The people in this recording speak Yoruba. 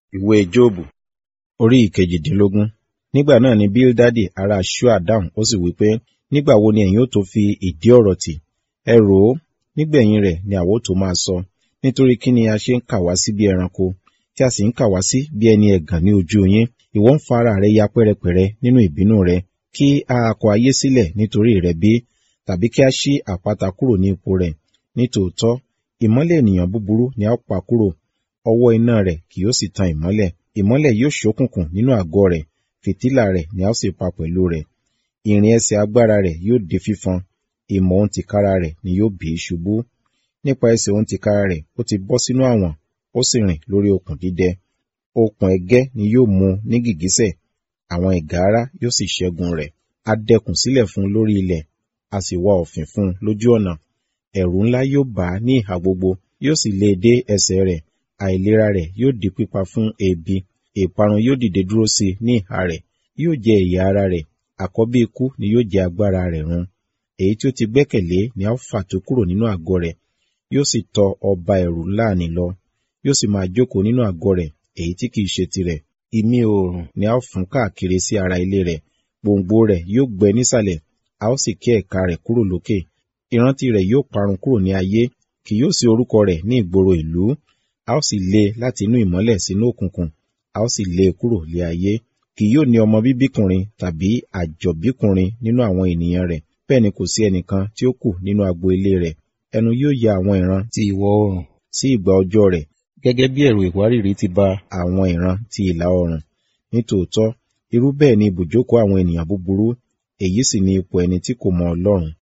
Ìwé Jóòbù orí ìkejìdínlógún. Nígbà náà ni Bíldádì ará Ṣúà dáhùn ó sì wí pé, Nígbà wo ni ẹ̀yin ó tó fi ìdí ọ̀rọ̀ tì? Ẹ rò ó, nígbẹ̀yìn rẹ̀ ni àwa ó tó máa sọ. Nítorí kí ni a ṣe ń kà wá sí bí ẹranko, tí a sì ń kà wá sí bí ẹni ẹ̀gàn ní ojú yín? Ìwọ ń fa ara rẹ ya pẹ́rẹpẹ̀rẹ nínú ìbínú rẹ, kí a kọ ayé sílẹ̀ nítorí rẹ bí? Tàbí kí a ṣí àpáta kúrò ní ipò rẹ̀? Nítòótọ́, ìmọ́lẹ̀ ènìyàn búburú ni a ó pa kúrò, ọwọ́ iná rẹ̀ kì yóò sì tan ìmọ́lẹ̀. Ìmọ́lẹ̀ yóò ṣókùnkùn nínú àgọ́ rẹ̀, fìtílà rẹ̀ ni a ó sì pa pẹ̀lú rẹ̀. Ìrìn ẹsẹ̀ agbára rẹ̀ yóò di fífọn, ìmọ̀ òun tìkára rẹ̀ ni yóò bì í ṣubú. Nípa ẹsẹ̀ òun tìkára rẹ̀ ó ti bọ́ sínú àwọ̀n, ó sì rìn lórí okùn dídẹ. Okùn ẹ̀gẹ́ ni yóò mú ní gìgísẹ̀, àwọn ìgárá yóò sì ṣẹ́gun rẹ̀. A dẹkùn sílẹ̀ fún un lórí ilẹ̀, a sì wá òfin fún un lójú ọ̀nà. Ẹ̀rù ńlá yóò bà á ní ìhà gbogbo, yóò sì lé e dé ẹsẹ̀ rẹ̀. Àìlera rẹ̀ yóò di pípa fún ebi, ìparun yóò dìde dúró sí i ní ìhà rẹ̀. Yóò jẹ ẹ̀yà ara rẹ̀, àkọ́bí ikú ni yóò jẹ agbára rẹ̀ run. Èyí tí ó ti gbẹ́kẹ̀lé ni a ó fà tú kúrò nínú àgọ́ rẹ̀, yóò sì tọ ọba ẹ̀rù láàánú lọ. Yóò sì máa jókòó nínú àgọ́ rẹ̀, èyí tí kìí ṣe tirẹ̀. Imí oòrùn ni a ó fún káàkiri sí ara ilé rẹ̀. Gbòǹgbò rẹ̀ yóò gbẹ nísàlẹ̀, a ó sì ké ẹ̀ka rẹ̀ kúrò lókè. Ìrántí rẹ̀ yóò parun kúrò ní ayé, kì yóò sí orúkọ rẹ̀ ní ìgboro ìlú. A ó sì lé e láti inú ìmọ́lẹ̀ sínú òkùnkùn, a ó sì lé e kúrò lé ayé. Kì yóò ní ọmọ bíbíkùnrin tàbí àjọ̀bíkùnrin nínú àwọn ènìyàn rẹ̀. Bẹ́ẹ̀ ni kò sí ẹnìkan tí ó kù nínú agbo ilé rẹ̀. Ẹnu yóò ya àwọn ìran ti ìwọ̀ oòrùn sí ìgbà ọjọ́ rẹ̀, gẹ́gẹ́ bí ẹ̀rù ìwárìrì ti ba àwọn ìran ti ìlà oòrùn. Nítòótọ́, irú bẹ́ẹ̀ ni ibùjókòó àwọn ènìyàn búburú, èyí sì ni ipò ẹni tí kò mọ Ọlọ́run.